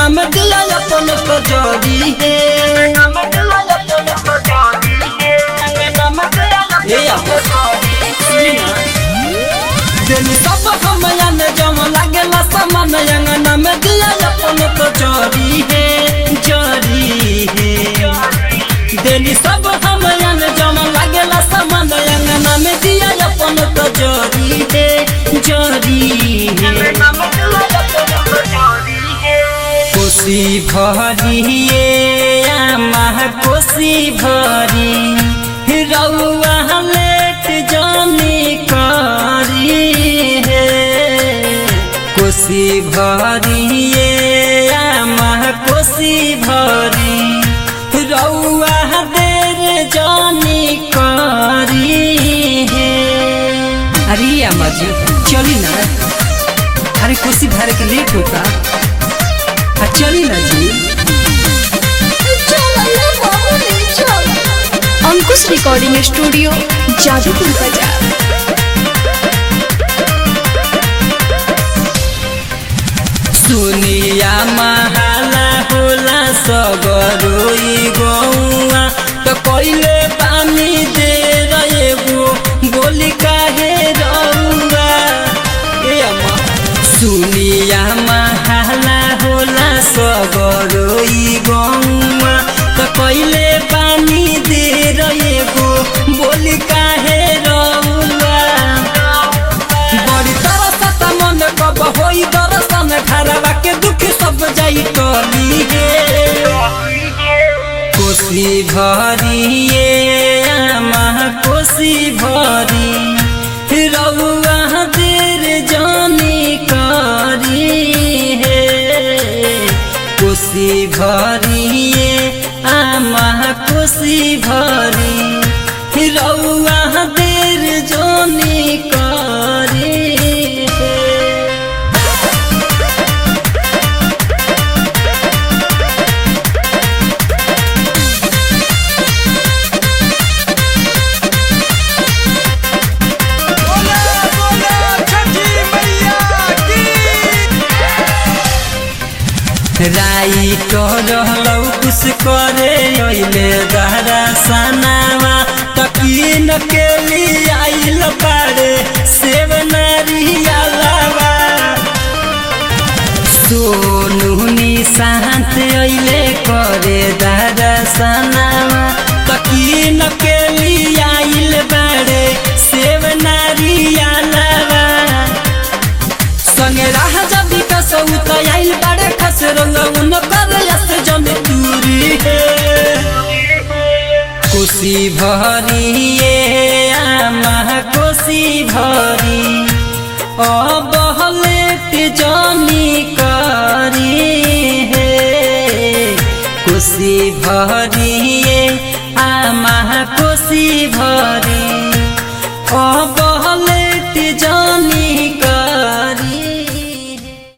नाम दिया अपन कजरी है ए अपन देनी सब हमयन जम लागेला समान अंगना में दिया अपन कजरी है जरी है देनी सब हमयन जम लागेला समान अंगना में दिया अपन कजरी है जरी है कोसी भरिए आमा कोसी भरी रउआ लेट जानी करी हे कोसी भरिए आमा कोसी भरी रउआ देर जानी करी हे अरे अम्मा जी चली ना अरे कुर्सी भरे के लेट होता आ, चली ना जी अंकुश रिकॉर्डिंग स्टूडियो जादूपुर बाजार सुनिया महाला होला सगरोई गौआ त कइले पानी दे रहेगो बोली काहे रउआ ए अम्मा सुनिया महाला होला सगरोई गौआ त कइले पानी दे रहेगो बोली काहे रउआ बड़ी तरसत मन कब होई दर्शन घरवा के दुख सब जाई टली हे कोसी भरिए आमा कोसी भरी रउआ देर जानी करी हे कोसी भरिए आमा कोसी भरी रउआ देर जानी करी हे राई रहलौ कुछ करे अइले दहरा सनावा तकीन के लिए आइल पारे सेव नारियालावा सोनू निशांत अइले करे दहरा सनावा तकीन के लिए आइल बारे सेव नारियालावा संगे राह जबी कसौ त आइल बारे खस रंग उन कर यस जन दूरी हे कोसी भरिए आमा कोसी भरी अबहलेट जानी करी हे कोसी भरिए आमा कोसी भरी अब